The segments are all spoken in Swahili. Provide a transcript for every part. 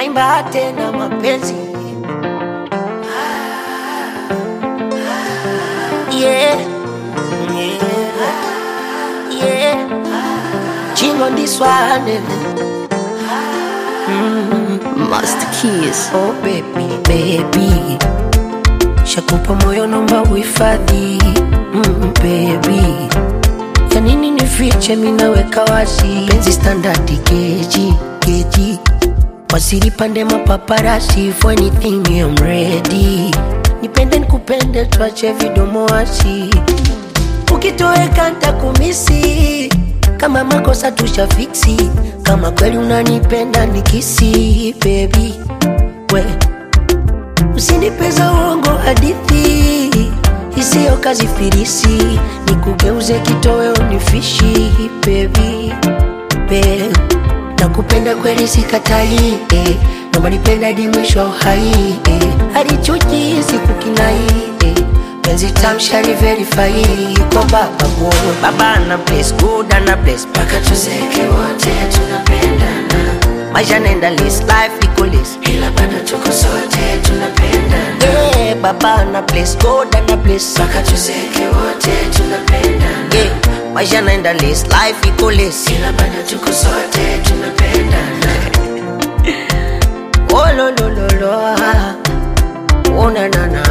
naimba tena mapenzi yeah. Yeah. Yeah. Chingo on this one Master Keys. Oh baby, baby Shakupa moyo nomba uhifadhi mm, baby Ya nini nifiche minaweka wazi Penzi standard keji, keji Wasiri pande mapaparasi For anything I'm ready Nipende nikupende tuache vidomo wasi Ukitoweka ntakumisi Kama makosa tushafiksi Kama kweli unanipenda nikisi baby we usinipeza uongo hadithi isiyo kazi firisi nikugeuze kitoweo nifishi baby babe nakupenda kweli sikatai eh. naomba nipenda hadi mwisho wa uhai eh. hadi chuki sikukinai eh. penzi tamshari verify kwa baba go baba na bless good na bless mpaka tuzeke wote tunapendana maisha nenda list life iko list ila bado tuko sote tunapendana yeah, baba na bless god na bless mpaka tuzeke wote tunapendana yeah, maisha naenda list life iko list ila bado tuko sote tunapendana oh lo lo lo lo ah. oh na na na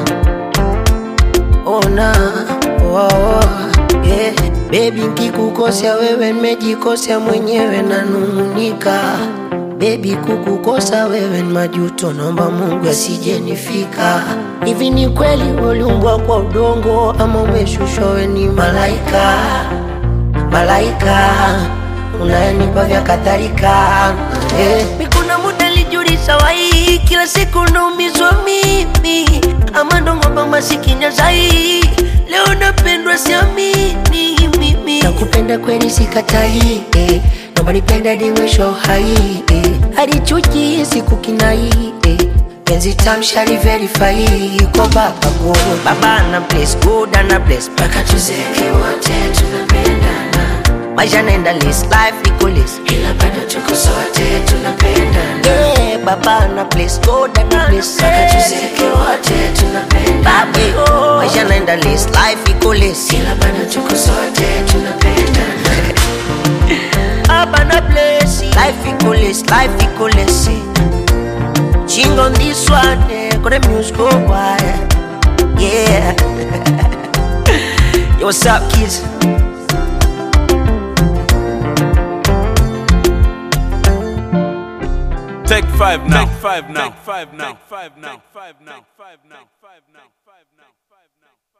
oh na oh, oh. yeah. Baby nkikukosea wewe nimejikosea mwenyewe nanung'unika Baby kukukosa wewe ni majuto, naomba Mungu asijenifika. Hivi ni kweli uliumbwa kwa udongo ama umeshushwa wewe ni malaika? Malaika unayenipa vya kadhalika eh. Mi kuna muda lijulisha wai, kila siku naumizwa mimi, ama ndo ng'ombe masikini zai, leo napendwa siamini mimi. Nakupenda kweli sikatai, eh. naomba nipenda hadi mwisho wa uhai eh. hadi chuki sikukinai eh. penzi tamshari verify kwa baba go baba na bless good na bless mpaka tuzeke wote tunapendana maisha naenda list life iko list ila bado tuko sote tunapendana yeah, baba na bless god na bless mpaka tuzeke wote tunapendana yeah, maisha naenda list life iko list ila bado tuko sote tunapendana Baba na bless life iko list life iko list Ching on this one, eh, got the music go wild. Yeah. Yo, what's up, kids? Take five now. Take five now. Take five now. Take five now. Take five now. Take five now. Take five now. Take five now.